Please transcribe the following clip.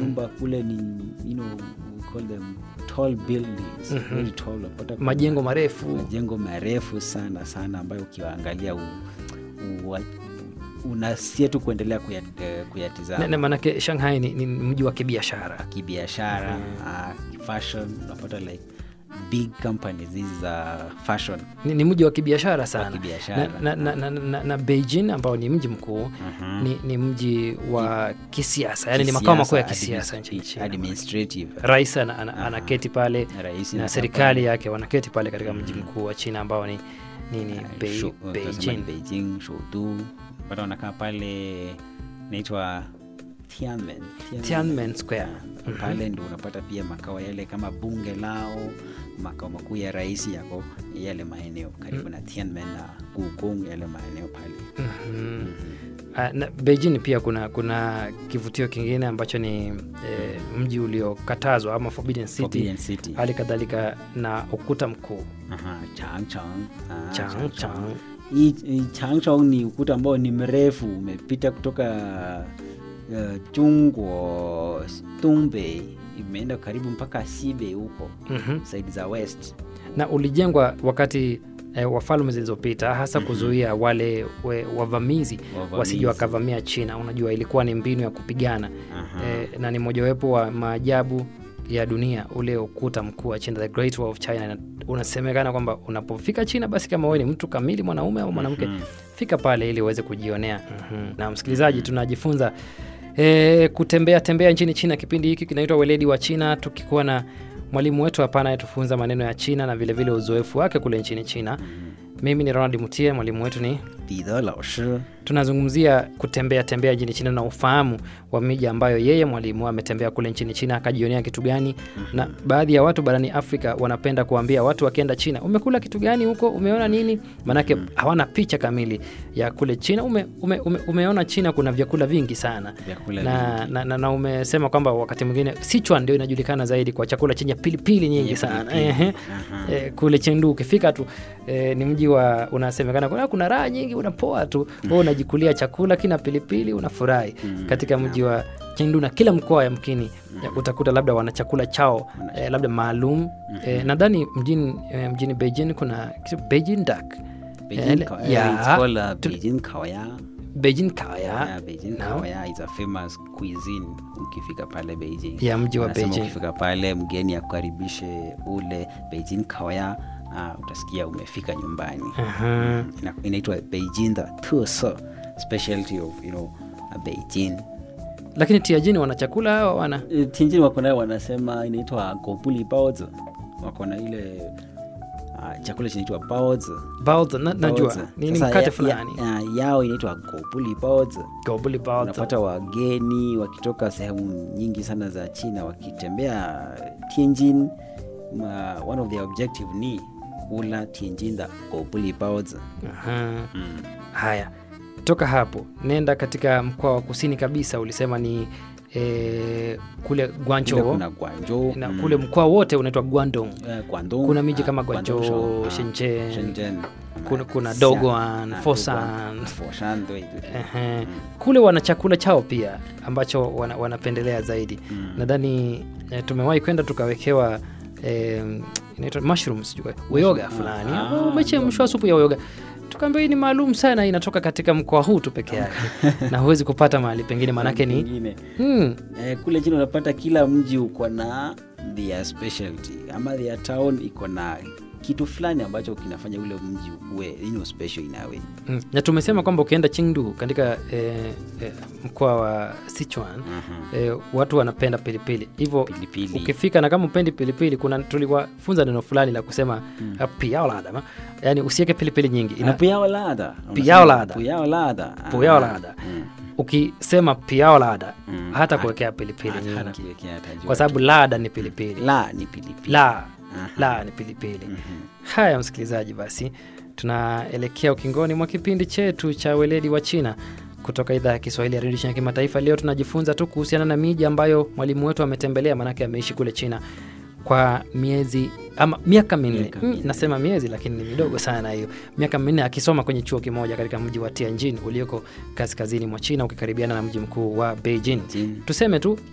nyumba kule ni you know, we call them tall buildings very tall unapata kuna majengo marefu majengo marefu sana sana ambayo ukiwaangalia u, u, unasia tu kuendelea kuyat, eh, na, kuyatizama na maanake shanghai ni, ni mji wa kibiashara kibiashara uh, fashion unapata like big companies hizi za fashion ni, ni mji wa kibiashara sana kibiashara. na, na, na, na, na, na beijing ambao ni mji mkuu ni, ni mji wa kisiasa yani ni makao makuu ya kisiasa nchini china administrative rais ana, ana, anaketi pale Rais na anakaa serikali yake wanaketi pale katika mji mkuu wa china ambao ni nini Bei- Shu- tunasema ni beijing beijing shoudu pata wanakaa pale naitwa tianmen tiananmen square pale ndo unapata pia makao yale kama bunge lao makao makuu ya rais yako yale maeneo karibu na tianmen na gukong yale maeneo pale Mhm. Ah, na beijing pia kuna kuna kivutio kingine ambacho ni eh, mji uliokatazwa ama forbidden city Forbidden City. hali kadhalika na ukuta mkuu Aha, Changchong. Ah, Changchong. Hii- hii Changchong ni ukuta ambao ni mrefu umepita kutoka uh, Jungwo Dongbei imeenda karibu mpaka Sibe huko Mhm. side za west. na ulijengwa wakati eh, wafalme zilizopita hasa kuzuia wale we, wavamizi Wavamizi. wasije wakavamia china unajua ilikuwa ni mbinu ya kupigana Aha. eh, na ni mojawapo wa maajabu ya dunia ule ukuta mkuu wa china the great wall of china na unasemekana kwamba unapofika china basi kama wewe ni mtu kamili mwanaume au mwanamke fika pale ili uweze kujionea mm-hmm. na msikilizaji tunajifunza e, kutembea tembea nchini china kipindi hiki kinaitwa weledi wa china tukikuwa na mwalimu wetu hapa anayetufunza maneno ya china na vilevile vile uzoefu wake kule nchini china mimi ni ronald mutie mwalimu wetu ni 彼得老师 tunazungumzia kutembea tembea nchini china na ufahamu wa miji ambayo yeye mwalimu ametembea kule nchini china akajionea kitu gani na baadhi ya watu barani afrika wanapenda kuambia watu wakienda china umekula kitu gani huko umeona nini maanake hawana picha kamili ya kule china ume, ume, ume, umeona china kuna vyakula vingi sana Vyakula na, na, na, na umesema kwamba wakati mwingine sichuan ndio inajulikana zaidi kwa chakula chenye pilipili nyingi Yenye sana pilipili. Ehe. Eh, kule chendu ukifika tu eh, ni mji wa unasemekana kuna, kuna raha nyingi unapoa tu wewe unajikulia chakula kina pilipili unafurahi katika mji wa chendu na kila mkoa yamkini ya utakuta labda wana chakula chao eh, labda maalum eh, nadhani mjini, eh, mjini beijing kuna kitu beijing duck Beijing Eh, Kao- yeah. it's called uh, Tu- Beijing Kaoya. beijing kaya Yeah, Beijing Naam. Kaoya is a famous cuisine ukifika pale Beijing. ya mji wa Wanasema beijing ukifika pale mgeni akukaribishe ule Beijing Kaoya ah, utasikia umefika nyumbani. Aha. Ina- inaitwa Beijing the Tuso specialty of you know uh, Beijing. lakini tiajini wana chakula au wana Eh, Tianjin wako nayo wanasema inaitwa gobuli baozi. Wako na ile uh, chakula kinaitwa baozi. baozi na, najua Baozi. ni, ni Sasa mkate ya- fulani ya- ya- yao inaitwa gobuli baozi. gobuli baozi unapata wageni wakitoka sehemu nyingi sana za china wakitembea tianjin ma, one of their objective ni kula tianjin the gobuli baozi Aha. haya toka hapo nenda katika mkoa wa kusini kabisa ulisema ni eh, kule Kule guancho kuna guangzhou na mm, kule mkoa wote unaitwa guandong eh, Guangdong, kuna miji ah, kama Guangzhou, Guangzhou, ah, Shenzhen, Shenzhen, kuna- ah, kuna Xi'an, Dongguan, ah, Foshan. Dongguan, Foshan,对对对 Ehe. kule wana chakula chao pia ambacho wana, wanapendelea zaidi nadhani eh, tumewahi kwenda tukawekewa eh, inaitwa mushrooms sijui, uyoga fulani Ah, ambao umechemshwa supu ya uyoga tukaambia hii ni maalum sana inatoka katika mkoa huu tu peke yake na huwezi kupata mahali pengine maanake ni Pengine. mm, Eh, kule chini unapata kila mji uko na their specialty ama their town iko na kitu fulani ambacho kinafanya ule mji uwe you know, special in a way. mm. na tumesema kwamba ukienda chingdu katika eh, eh, mkoa wa sichuan eh, watu wanapenda pilipili hivyo Pilipili. ukifika na kama upendi pilipili kuna tuliwafunza neno fulani la kusema mm. piaolada yani usiweke pilipili nyingi Na ina, puyao lada. Puyao lada. Puyao lada. Ah, Puyao lada. mm. ukisema piaolada Mm. hata Hata- kuwekea pilipili hata- hata nyingi kuwekea tajua kwa sababu lada ni pilipili la ni pilipili. la la ni pilipili haya msikilizaji basi tunaelekea ukingoni mwa kipindi chetu cha weledi wa china kutoka idhaa ya kiswahili ya redio china kimataifa leo tunajifunza tu kuhusiana na miji ambayo mwalimu wetu ametembelea maanake ameishi kule china kwa miezi ama miaka minne Miaka mm, minne. nasema miezi lakini ni midogo sana hiyo miaka minne akisoma kwenye chuo kimoja katika mji wa tianjin ulioko kaskazini mwa china ukikaribiana na mji mkuu wa beijing Beijing. tuseme tu